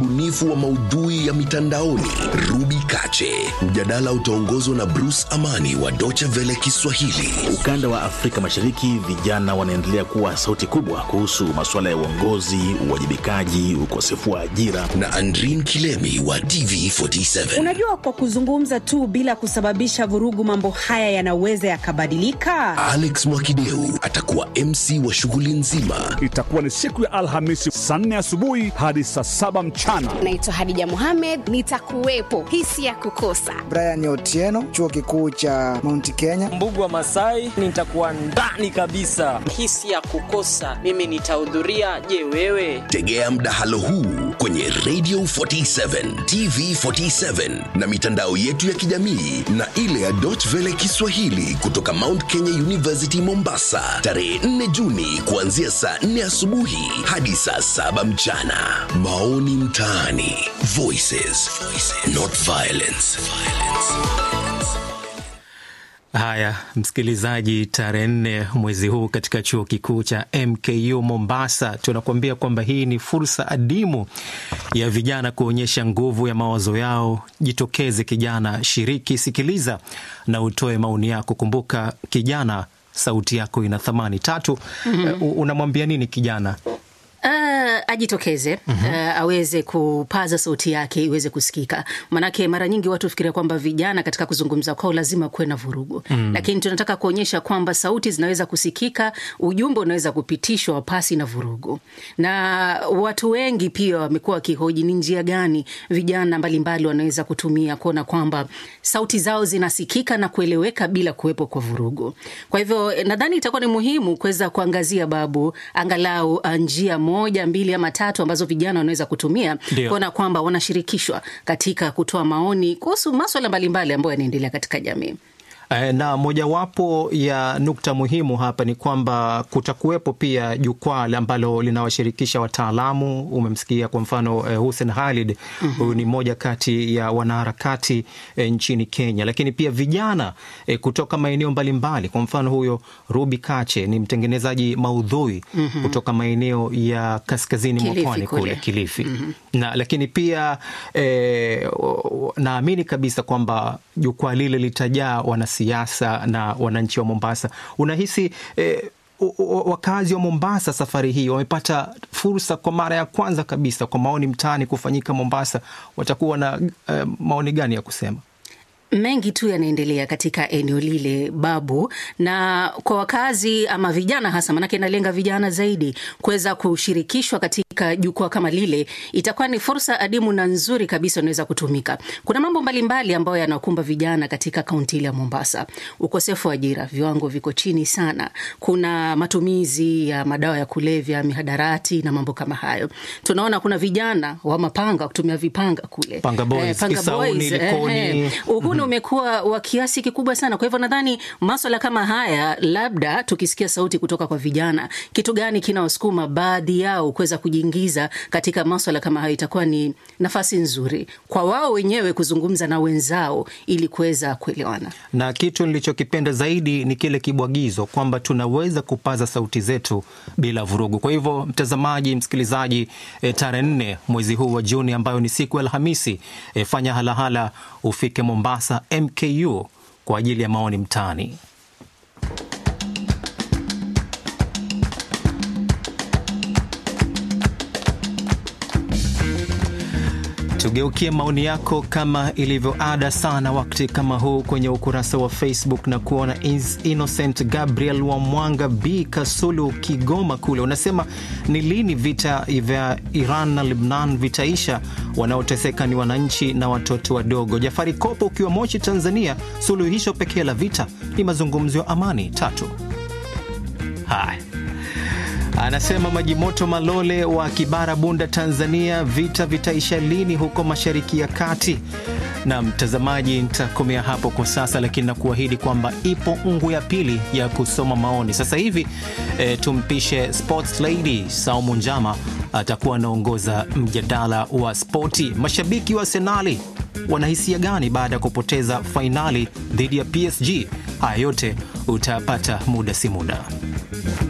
mbunifu wa maudhui ya mitandaoni Ruby Kache. Mjadala utaongozwa na Bruce Amani wa Deutsche Welle Kiswahili. Ukanda wa Afrika Mashariki, vijana wanaendelea kuwa sauti kubwa kuhusu masuala ya uongozi, uwajibikaji, ukosefu wa ajira. na Andrin Kilemi wa TV47. Unajua, kwa kuzungumza tu bila kusababisha vurugu, mambo haya yanaweza yakabadilika. Alex Mwakideu atakuwa MC wa shughuli nzima. Itakuwa ni siku ya Alhamisi saa nne asubuhi hadi saa saba mchana. Naitwa Hadija Mohamed, nitakuwepo. Hisi ya kukosa Brian Otieno, chuo kikuu cha Mount Kenya. Mbugu wa Masai nitakuwa ndani kabisa. hisi ya kukosa mimi nitahudhuria. Je, wewe? Tegea mdahalo huu kwenye Radio 47, TV 47 na mitandao yetu ya kijamii na ile ya Deutsche Welle Kiswahili kutoka Mount Kenya University Mombasa, tarehe 4 Juni kuanzia saa 4 asubuhi hadi saa 7 mchana. Maoni mtaani, Voices, not violence. Haya, msikilizaji, tarehe nne mwezi huu katika chuo kikuu cha MKU Mombasa, tunakuambia kwamba hii ni fursa adimu ya vijana kuonyesha nguvu ya mawazo yao. Jitokeze kijana, shiriki, sikiliza na utoe maoni yako. Kumbuka kijana, sauti yako ina thamani. Tatu, uh, unamwambia nini kijana? Uh, ajitokeze uh, aweze kupaza sauti yake iweze kusikika, manake mara nyingi watu hufikiria kwamba vijana katika kuzungumza kwao lazima kuwe na vurugu mm. Lakini tunataka kuonyesha kwamba sauti zinaweza kusikika, ujumbe unaweza kupitishwa pasi na vurugu. Na watu wengi pia wamekuwa wakihoji ni njia gani vijana mbalimbali wanaweza kutumia kuona kwamba sauti zao zinasikika na kueleweka bila kuwepo kwa vurugu. Kwa hivyo eh, nadhani itakuwa ni muhimu kuweza kuangazia babu angalau uh, njia moja mbili ama tatu ambazo vijana wanaweza kutumia Ndio. kuona kwamba wanashirikishwa katika kutoa maoni kuhusu maswala mbalimbali ambayo yanaendelea katika jamii. Eh, na mojawapo ya nukta muhimu hapa ni kwamba kutakuwepo pia jukwaa ambalo linawashirikisha wataalamu. Umemsikia kwa mfano eh, Hussein Khalid, huyu ni mmoja kati ya wanaharakati eh, nchini Kenya, lakini pia vijana eh, kutoka maeneo mbalimbali. Kwa mfano huyo Ruby Kache ni mtengenezaji maudhui kutoka maeneo ya kaskazini mwa Kilifi pwani kule kule. Kilifi na lakini pia eh, o- naamini kabisa kwamba jukwaa lile litajaa wanasiasa na wananchi wa Mombasa. Unahisi eh, o- o- wakazi wa Mombasa safari hii wamepata fursa kwa mara ya kwanza kabisa kwa maoni mtaani kufanyika Mombasa, watakuwa na eh, maoni gani ya kusema? mengi tu yanaendelea katika eneo lile babu, na kwa wakazi ama vijana hasa, manake inalenga vijana zaidi, kuweza kushirikishwa katika jukwaa kama lile, itakuwa ni fursa adimu na nzuri kabisa inaweza kutumika. Kuna mambo mbalimbali ambayo yanakumba vijana katika kaunti ile ya Mombasa: ukosefu wa ajira, viwango viko chini sana, kuna matumizi ya madawa ya kulevya, mihadarati na mambo kama hayo. Tunaona kuna vijana wa mapanga kutumia vipanga kule Panga boys, Kisauni, Likoni. uhuni umekuwa wa kiasi kikubwa sana. Kwa hivyo nadhani maswala kama haya, labda tukisikia sauti kutoka kwa vijana, kitu gani kinawasukuma baadhi yao kuweza kujiingiza katika maswala kama hayo, itakuwa ni nafasi nzuri kwa wao wenyewe kuzungumza na wenzao ili kuweza kuelewana. na kitu nilichokipenda zaidi ni kile kibwagizo kwamba tunaweza kupaza sauti zetu bila vurugu. Kwa hivyo, mtazamaji, msikilizaji, e, tarehe nne mwezi huu wa Juni ambayo ni siku ya Alhamisi, e, fanya halahala ufike Mombasa MKU kwa ajili ya maoni mtaani. Tugeukie maoni yako kama ilivyo ada sana wakati kama huu kwenye ukurasa wa Facebook na kuona Is- Innocent Gabriel wa Mwanga B Kasulu, Kigoma kule, unasema ni lini vita vya Iran na Lebnan vitaisha? Wanaoteseka ni wananchi na watoto wadogo. Jafari Kopo ukiwa Moshi, Tanzania, suluhisho pekee la vita ni mazungumzo ya amani. Tatu. Haya. Anasema Maji Moto Malole wa Kibara, Bunda, Tanzania, vita vitaisha lini huko Mashariki ya Kati? Na mtazamaji, nitakomea hapo kwa sasa, lakini nakuahidi kwamba ipo ungu ya pili ya kusoma maoni sasa hivi. E, tumpishe sports lady Saumu Njama atakuwa anaongoza mjadala wa spoti. Mashabiki wa Arsenali wanahisia gani baada ya kupoteza fainali dhidi ya PSG? Haya yote utayapata muda si muda.